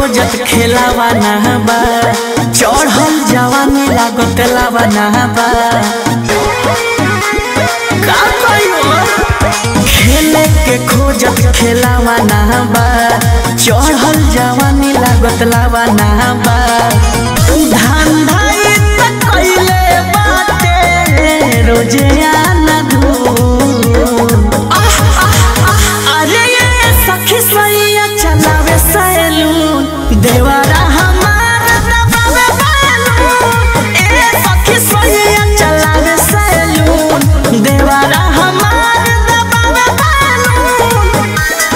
खोजत खेलावा ना बा चढ़ल जवानी लागत लावा ना बा का कहियो खेले के खोजत खेलावा ना बा चढ़ल जवानी लागत लावा ना बा धंधा इ त कइले बाटे रोजे आना धूम अरे ये सखी सैया चलावे सैलून देवारा हमार दबावे बैलून ए सखी सैया चलावे सैलून देवारा हमार दबावे balloon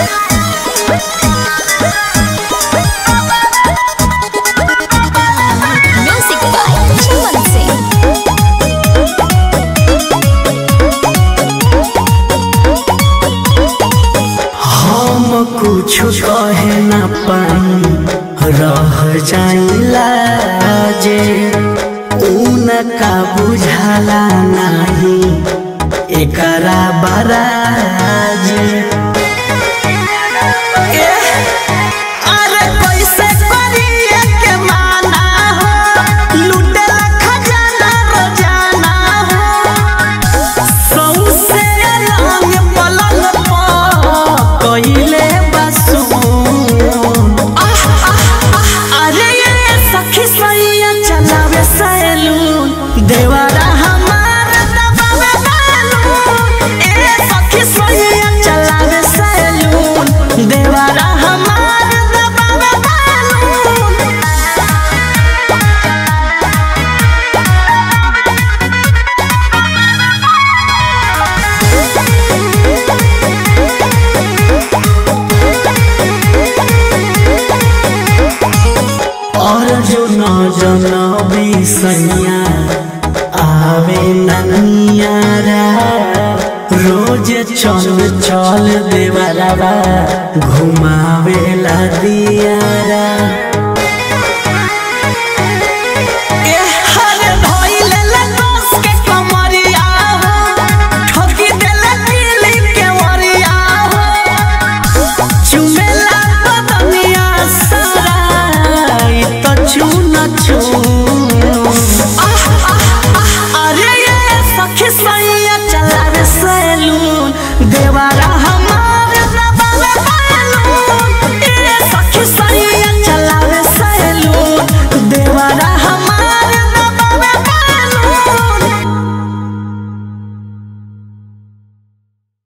Music by Chaman Singh. हम कुछ कहे न पाई रह जाइला जे उनका बुझाला नाही एकरा बराज अरे कैसे करिए के माना हो लूटे खजाना रोजाना हो सौसे रंग पलंग पर कइले बसून अरे ये सखी सैया चलावे सैलून देवारा हमार दबावे बैलून ए सखी सैया चलावे सैलून देवारा हमार दबावे बैलून और जो न जनबी सैया आवे ननियारा रोज चल चल देवरवा घुमावे ला दियारा